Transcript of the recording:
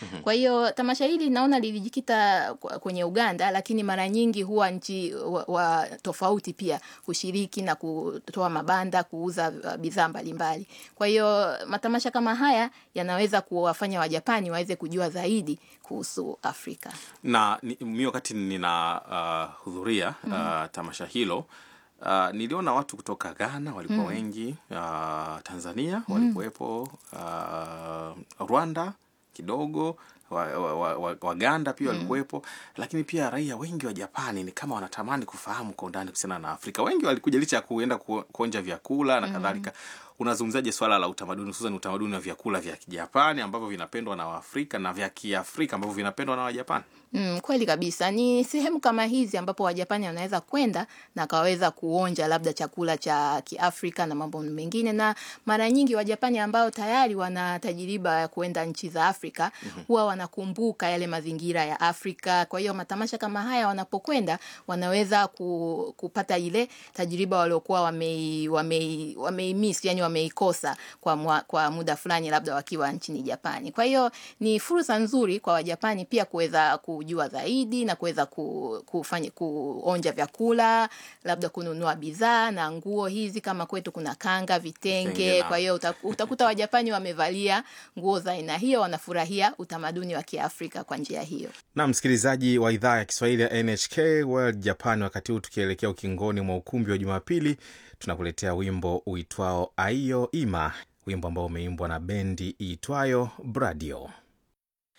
Kwa hiyo tamasha hili naona lilijikita kwa- kwenye Uganda, lakini mara nyingi huwa nchi wa, wa tofauti pia hushiriki na kutoa mabanda, kuuza uh, bidhaa mbalimbali. Kwa hiyo matamasha kama haya yanaweza kuwafanya Wajapani waweze kujua zaidi kuhusu Afrika. na ni- mi wakati nina uh, hudhuria uh, tamasha hilo uh, niliona watu kutoka Ghana walikuwa wengi uh, Tanzania walikuwepo uh, Rwanda kidogo Waganda wa, wa, wa, Waganda pia walikuwepo, lakini pia raia wengi wa Japani ni kama wanatamani kufahamu kwa undani kuhusiana na Afrika. Wengi walikuja licha ya kuenda ku, kuonja vyakula na kadhalika. Unazungumzaje swala la utamaduni, hususan utamaduni wa vyakula vya Kijapani ambavyo vinapendwa na Waafrika na vya Kiafrika ambavyo vinapendwa na Wajapani? Mm, kweli kabisa. Ni sehemu kama hizi ambapo Wajapani wanaweza kwenda na kaweza kuonja labda chakula cha Kiafrika na mambo mengine, na mara nyingi Wajapani ambao tayari wana tajiriba ya kuenda nchi za Afrika huwa wanakumbuka yale mazingira ya Afrika. Kwa hiyo matamasha kama haya wanapokwenda, wanaweza ku, kupata ile tajiriba waliokuwa wamei, wamei, wameimiss, yani wameikosa kwa, mwa, kwa muda fulani labda wakiwa nchini Japani. Kwa hiyo ni fursa nzuri kwa Wajapani pia kuweza kujua zaidi na kuweza ku, kufanya kuonja vyakula, labda kununua bidhaa na nguo hizi, kama kwetu kuna kanga, Vitenge vitenge. na- Kwa hiyo uta- utakuta Wajapani wamevalia nguo za aina hiyo, wanafurahia utamaduni wa Kiafrika kwa njia hiyo. na msikilizaji wa idhaa ya Kiswahili ya NHK World Japan, wakati huu tukielekea ukingoni mwa ukumbi wa Jumapili, tunakuletea wimbo uitwao Aiyo Ima, wimbo ambao umeimbwa na bendi iitwayo Bradio.